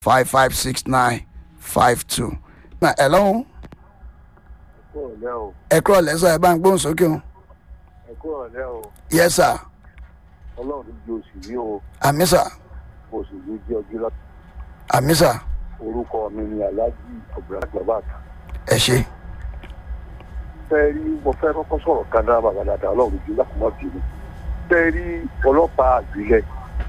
five five six nine five two. ẹ lọ́hùn ẹkú ọ̀lẹ́ o ẹ kúrọ̀ lẹ́sọ̀ ẹ bá ń gbóhùn sókè o. ẹkú ọ̀lẹ́ o yes sir ọlọ́run ju oṣù yìí o àmì sà oṣù yìí jẹ́ ọjọ́ lọ àmì sà orúkọ mi ni alhaji ọ̀bùrà gbàbàtà ẹ ṣe. fẹ́ rí mo fẹ́ kọ́kọ́ sọ̀rọ̀ kan dára bàbá dáadáa ọlọ́run ju lákùnmọ́ bí mi fẹ́ rí ọlọ́pàá àgbélẹ̀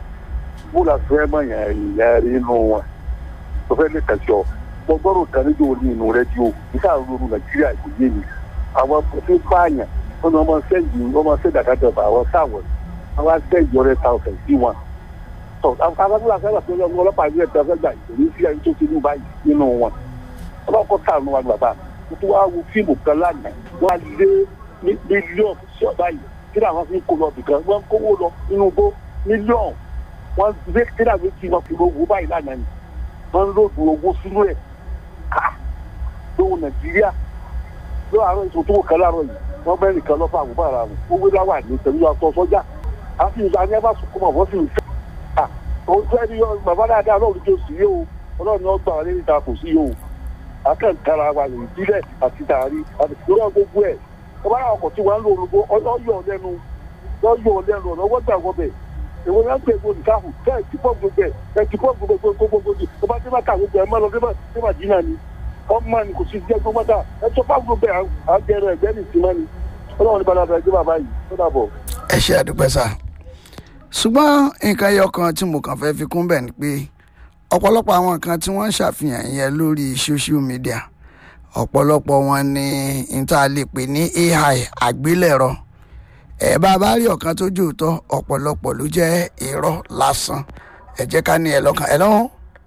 bóla fẹ́ mọ̀ yàn ìyá rí inú wọn tó fẹ́ lè kàṣọ mo gbọ́dọ̀ kan níjó ní inú rẹ́díò nígbà ronú nàìjíríà kò yé mi àwọn tó pààyàn wọn ni wọn máa ń sẹ́yìn wọn máa ń sẹ́yìn àkàtà àwọn sáwọn wọn máa ń sẹ́yìn ọ̀rẹ́ thousand sí wọn tọ abúlé afẹ́ àti ọlọ́run ọlọ́pàá ìlú ẹ̀dá fẹ́ gbà ìṣòro sí ẹni tó ti ní báyìí nínú wọn ọlọ́kọ̀ sàánú wa bàbá mo tún wáá wo fíìmù kan lánàá wọ́n á lé mílíọ̀nù sí ọ̀bá yìí kí ni àwọn fi ń kó lọ bìkan wọ́n ń kówó lọ nínú igbó mílíọ̀nù wọ́n gbé kí ni àwọn fi wọn fi owó báyìí lánàá ni wọ́n ń lòdù owó sínú ẹ̀ ká lóhùn nàìjíríà lọ́wọ́ àárọ̀ ìṣòwò tó wò kan láàárọ̀ yìí wọ́n bẹ́ẹ̀ nìkan lọ́fà àgùnbá ara wọn owó láwà ní pẹ̀lú aṣọ sọ́jà àfi ìgbà ní ẹ bá sunkún mọ̀ wọ́n sì ń fẹ́ ojú ẹni yọ bàbá dáadáa ọlọ́run tó sì yé o ọlọ́run ni wọ́n gbà wọlé níta kò sí yé o akẹ́ǹkara wa lè dílẹ̀ àti tààrí àti ìṣòro gbogbo ẹ̀ ọba náà ọkọ̀ tí wọ́n ń lo orúkọ ọyọ̀ lẹ́nu ọyọ̀ lẹ́nu ọ̀nà ọwọ́ gbà wọ́n bẹ̀ èwo ni wọ́n ń pè é nìkáhù bẹ́ẹ̀ ti pọ̀ gbogbo ẹ̀ ẹ̀ ti pọ̀ gbogbo gbogbo ni ọba tí wọ́n kà gbogbo ẹ̀ mọ́ lọ sí màdínà ni ọmọ ni kò sí jẹ́ gbogbo mọ́ta ẹ̀ tó bá gbogbo ẹ̀ à ń jẹrẹ ẹ̀gbẹ́ ní ìsinmi ni ọlọ́run ní balada ẹgbẹ́ bàbá yìí ó dàbọ̀. ẹ ṣe àdúpẹ́ sà ṣùgbọ́n nǹkan ẹyọ kan tí mo kàn fẹ́ fi kún bẹ̀ ni pé ọ̀pọ̀lọpọ̀ àwọn nǹkan tí wọ́n ń ṣàfihàn yẹn lórí social media ọ̀pọ̀lọpọ̀ wọn ni n tá a lè pè ní ai àgbélẹ̀rọ ẹ̀ bá a bá rí ọ̀kan tó jòótọ́ ọ̀pọ̀lọpọ̀ ló jẹ́ irọ́ lásán ẹ jẹ́ ká ní ẹ lọ́kàn ẹ lọ́hùn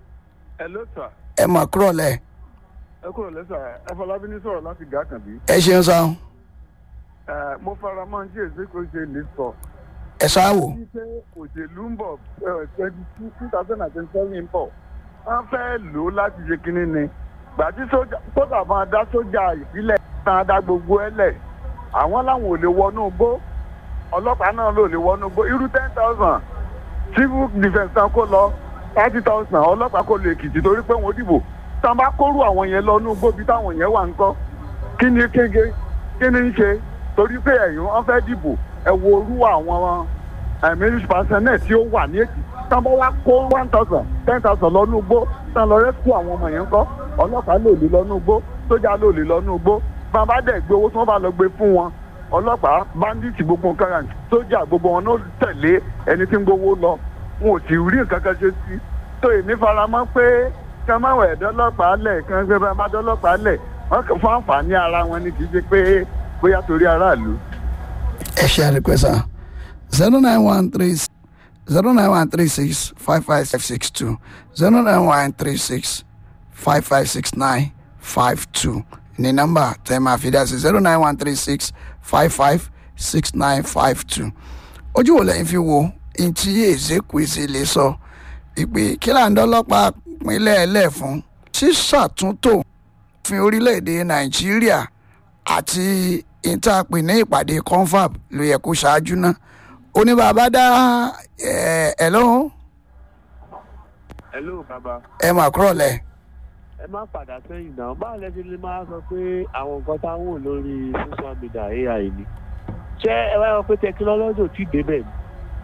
ẹ ló sà ẹ mọ̀ kúrọ̀ lẹ̀ ẹ kúrò lẹ́sà ẹ fọlábí ní sọ̀rọ̀ láti gàkànbí. ẹ ṣeun sáwọn ẹ mo fara mọ́ ní èsì kò ṣe lè sọ. ẹ ṣáàwò bí pé òṣèlú ń bọ̀ twenty two two thousand and twenty seven ń bọ̀ wọ́n fẹ́ lò ó láti ṣe kínní ni gbàtí sójà máa dá sójà ìbílẹ̀ náà dá gbogbo ẹ lẹ̀ àwọn làwọn ò lè wọnú gbó ọlọ́pàá náà ló lè wọnú gbó irú ten thousand civil defence tán kó lọ thirty thousand ọlọ́pàá kó lè èkìtì torí pé wọ́n dìbò tá a bá kóró àwọn yẹn lọ ní gbóbi táwọn yẹn wà ń kọ́ kí ni kége kí ni ń ṣe torí pé ẹ̀yìn wọn fẹ́ dìbò ẹ wo orú àwọn ẹ̀mí pàṣẹnẹ̀ tí ó wà ní èkì tá a bá wá kó one thousand ten thousand lọ ní gbó tá a lọ rẹ́síkú àwọn ọmọ yẹn ń kọ́ ọlọ́pàá lò lè lọ ní gbó sójà lò lè lọ ní gbó bá a bá dẹ̀ gbé owó tí wọ́n bá lọ gbé fún wọn ọlọ́pàá bandits gbogbo nǹkan rà sójà gbogbo wọn náà tẹ̀lé ẹni tí ń gbowó lọ wọn ò sì rí nǹkan kan ṣe sí tó èmi faramọ́ pé ká má wẹ̀ dọ́lọ́pàá lẹ̀ kán gbé bá dọ́lọ́pàá lẹ̀ wọ́n kàn fún àǹfààní ara wọn ni kì í ṣe pé bóyá torí aráàlú. ẹ ṣe àdúpẹ́ sà zero nine one three zero nine one three six five five six two zero nine one three six five five six nine five two ní nọ́mbà tẹ́ máa fi dá sí zero nine one three six five five six nine five two ojú wo lẹ́yìn fi wo ntí Ezekwesili lè sọ ìpè kí là ń dọ́lọ́pàá pinlẹ̀ ẹlẹ́ fún ṣíṣàtúntò òfin orílẹ̀-èdè Nàìjíríà àti ìtàpè ní ìpàdé confab ló yẹ kó ṣáájú ná oníbàbá dá ẹ lóhùn hello bàbá ẹ mà kúrọ̀ lẹ̀ ẹ má padà sẹ́yìn náà báwo lẹ ṣe lè máa sọ pé àwọn nǹkan tá a wò lórí social media ai ni ṣé ẹ wá yọ pé tẹkinọ́lọ́jì ò tí ì débẹ̀ ni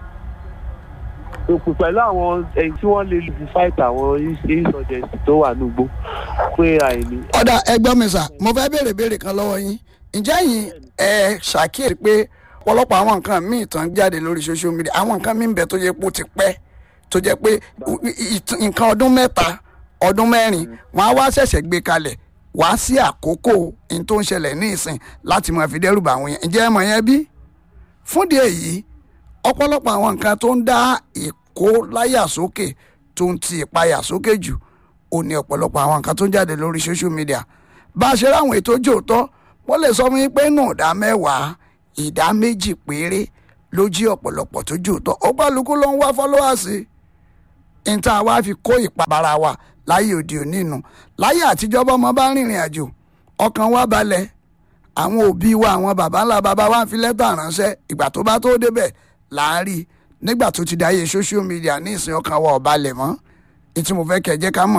òkú pẹ̀lú àwọn ẹ̀yìn tí wọ́n lè fi fight àwọn insurgency tó wà nígbó pé ai ni. ọ̀dà ẹgbọ́n mi sà mo fẹ́ béèrè béèrè kan lọ́wọ́ yín ǹjẹ́ yín ẹ ṣàkíyèsí pé ọ̀pọ̀lọpọ̀ àwọn nǹkan míì tán jáde lórí social media àwọn nǹkan míì ń bẹ tó yẹ pé ó ti pẹ́ tó jẹ́ pé nǹkan ọdún mẹ́ta ọdún mẹ́rin wọ́n á wá ṣẹ̀ṣẹ̀ gbé kalẹ̀ wá sí àkókò ní tó ń ṣẹlẹ̀ ní ìsìn láti máa fi dẹ́rù bà àwọn yẹn ǹjẹ́ ẹ mọ̀ yẹn bí? fúndì èyí ọ̀pọ̀lọpọ̀ àwọn nǹkan tó ń dá ìkó láyà sókè tó ń ti ìpayà sókè jù ó ní ọ̀pọ̀lọpọ̀ àwọn nǹkan tó ń jáde lórí social media bá a ṣe ráwọn ètò jòótọ́ wọ́n lè sọ fún yín pé nù ìdá mẹ́wàá ìdá méjì péré ló jí ọ̀pọ̀lọpọ̀ tó jòótọ́ ó kálukú ló ń wá fọ́lọ́wàsí níta wá fi kó ìpabara wa láyé òde òní nu láyé àtijọ́ bọ́mọ bá rìnrìn àjò ọkàn wa balẹ̀ àwọn òbí wa àwọn baba ńlá baba wa ń fi lẹ́tà ránṣẹ́ ìgbà tó bá tó débẹ̀ là ń rí nígbà tó ti dáyé social media ní ìsìn ọkàn wa ò balẹ̀ mọ́ ní tí mo fẹ́ kẹ́ jẹ́ ká mọ̀